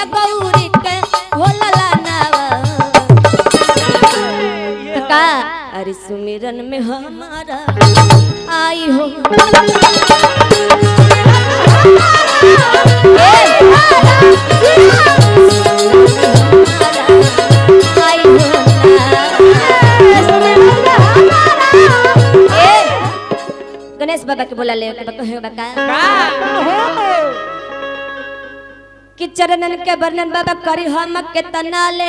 मैया गौरी के होला नावा का अरे सुमिरन में हमारा आई हो आई हो ए, गणेश बाबा के बोला ले के कहे बका कि चरणन के वर्णन बाबा करी हम के तना ले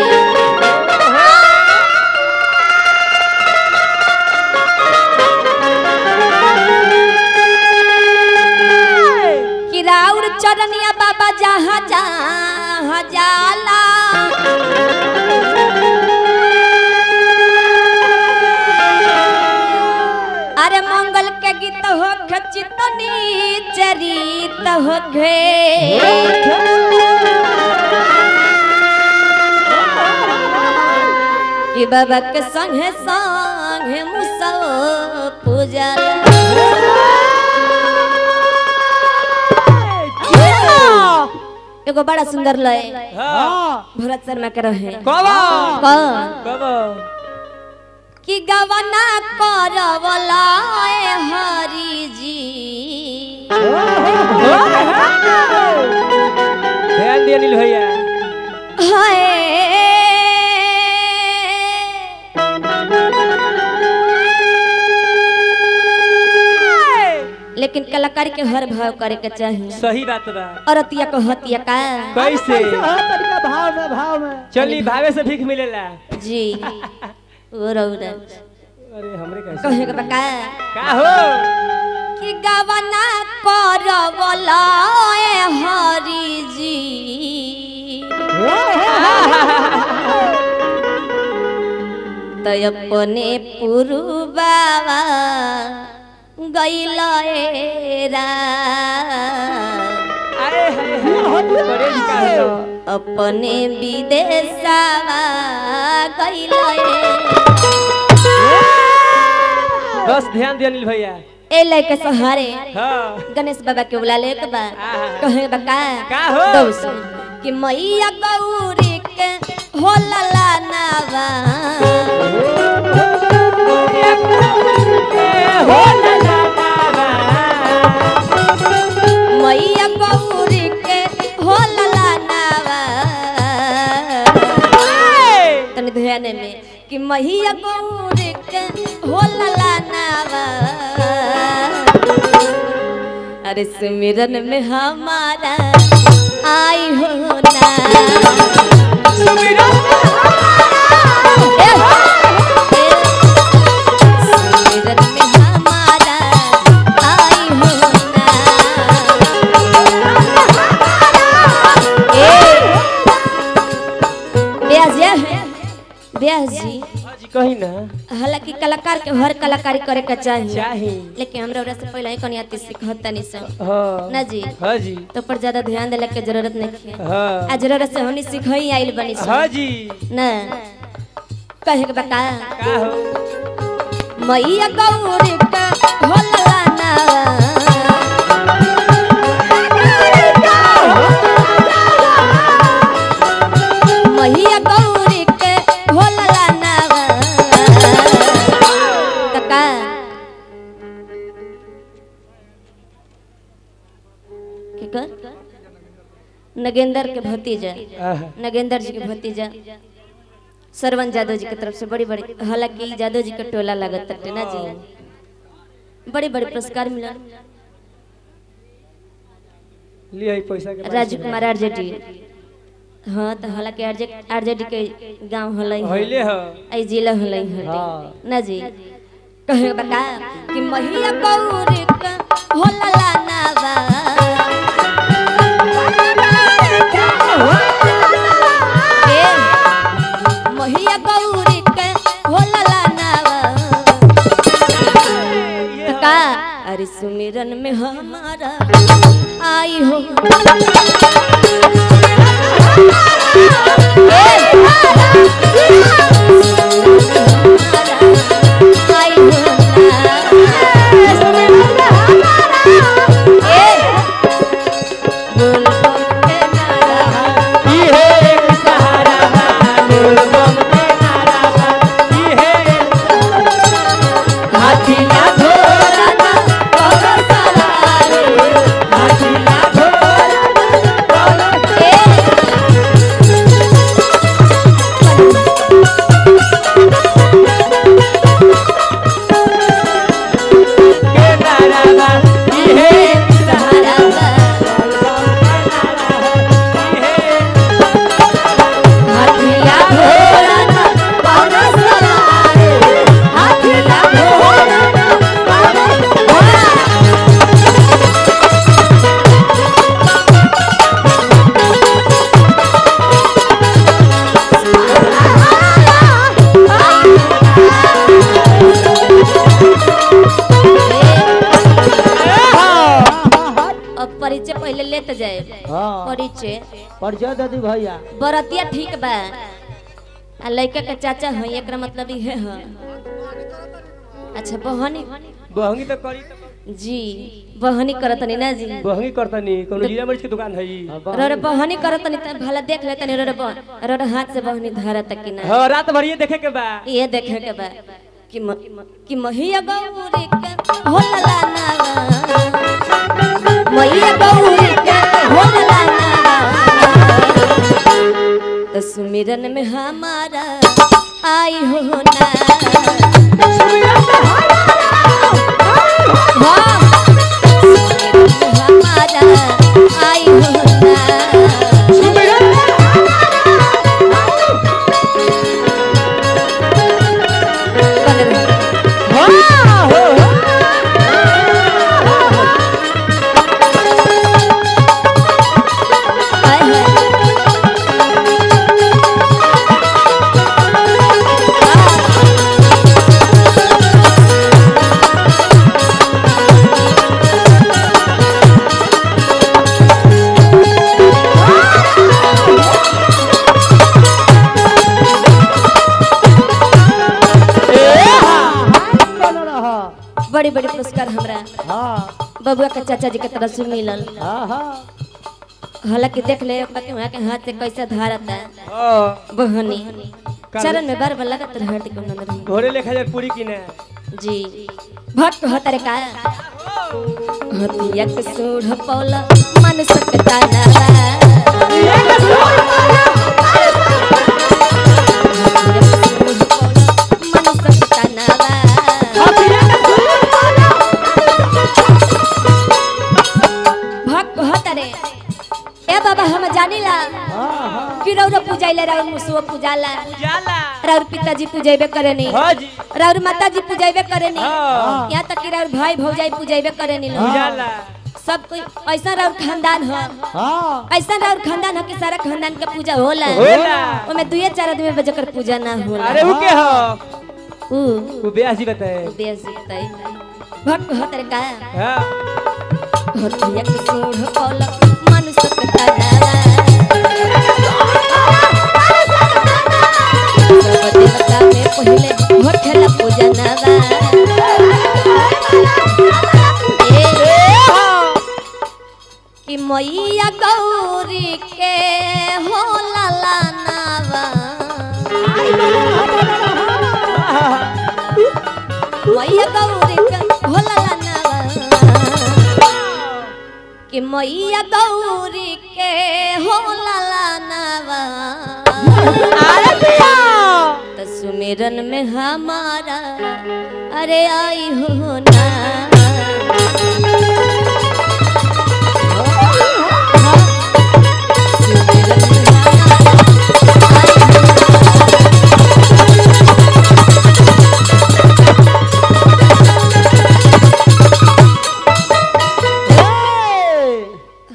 कि राउर चरनिया बाबा जहाँ जहाँ जाला अरे मंगल के गीत हो खचितनी चरित हो घे कि बाबा के संगे संगे मुसो पूजा एगो बड़ा सुंदर लय भरत शर्मा के रहे कौन कि गवना करवला ए हरि जी ध्यान दिया नील भैया हाय लेकिन कलाकारी के हर भाव करे के चाहिए सही बात बा औरतिया को हतिया का कैसे भाव में भाव में चली भावे से भीख मिलेला जी ओ रौरा अरे हमरे कैसे कहे के बका का हो कि गवना करवला ए हरि जी तो अपने पुरुबावा गैल रा अरे हाय हाय बड़े का हो अपने विदेशवा गैल बस ध्यान दिया नील भैया ए लैके सहारे हाँ गणेश बाबा के बुला ले के बा आहा। कहे बका का हो? दौस कि मैया गौरी के होला नावा हो ला ला ला मैया गौरी के होला नावा तनी ध्यान में कि मैया गौरी के होला नावा अरे सुमिरन में हमारा आई हो ना सुमिरन में सुमिरन में हमारा आई हो ना ए ब्याज या ब्याज जी हाँ जी कही ना हालांकि कलाकार के हर कलाकारी करे के चाहिए चाही लेकिन हमरा ओरा से पहले ही कनी आती सिखत तनी सब हाँ ना जी हाँ जी तो पर ज्यादा ध्यान देला के जरूरत नहीं है हाँ आ जरूरत से हमनी सिखई आइल बनी सब हाँ जी ना कहे के बता का हो मैया गौरी का होला ना मैया गौरी के होला ना कका के कर नगेंद्र के भतीजा आहा। नगेंद्र जी के भतीजा सरवन यादव जी की तरफ से बड़ी बड़ी हालांकि यादव जी का टोला लागत तटे ना जी बड़े बड़े पुरस्कार मिला लिया ही पैसा के राजू कुमार आरजेडी हाँ तो हालांकि आरजे आरजेडी के गांव हलई होइले हो आई जिला हलई हटे हाँ। ना जी कहे बका कि महिया गौरी का होला नावा ए, महिया गौरी के होला नावा का अरे सुमिरन में हमारा आई हो आई हो बोल बोल के नारा जाए हाँ परिचय परिचय दे दी भैया बरतिया ठीक बा आ लड़का के चाचा है एकरा मतलब इहे है अच्छा बहनी बहंगी तो करी तो जी बहनी करतनी ना जी बहंगी करतनी कोनो जीरा मरीच के दुकान है हाँ, रोड बहनी करतनी त भला देख ले तनी रोड रोड हाथ से बहनी धरत कि ना हाँ रात भर ये देखे के बा ये देखे के बा कि म, कि महिया गौरी के होला नावा मैया गौरी के होला नावा तो सुमिरन में हमारा आई हो ना हाँ, सुमिरन में हमारा आई हो ना बन रही। हाय हाय बन रहा बड़ी बड़ी पुरस्कार हमरा हाँ बबुआ के चाचा जी के तरफ से मिलल हाँ हाँ हालांकि देख ले ओकरा के वहाँ के हाथ से कैसे धारता हाँ बहनी चरण में बार बार लगत रहे हट को नंदर घोड़े लेखा जाए पूरी की ना जी भक्त हतरे का हतिया के सूढ़ पौला मन सकता ना हतिया के सूढ़ पौला मन सकता ना भक्त हतरे ए बाबा हम जानिला हाँ हाँ कि रौरा पूजाइले रौर मुसुआ पूजाला जाला रौर पिताजी पूजेबे करेनी हाँ जी रौर माताजी पूजेबे करेनी हाँ यहाँ तक कि रौर भाई भौजाई पूजेबे करेनी लोग जाला सब कोई ऐसा रौर खानदान हो हाँ ऐसा रौर खानदान हो कि सारा खानदान के पूजा होला होला ओमे दुए चार आदमी बजे कर पूजा ना होला अरे वो के हो ऊ वो ब्याह जी बताए बेस बताई भक्त हतर का हाँ हतिया के सूढ़ पौला मन सकता ना सब देवता में पहिले होठला पूजा नावा कि मैया गौरी के हो लाला नावा मैया गौरी के हो लाला नावा कि मैया गौरी के हो लाला नावा तो सुमिरन में हमारा अरे आई हो ना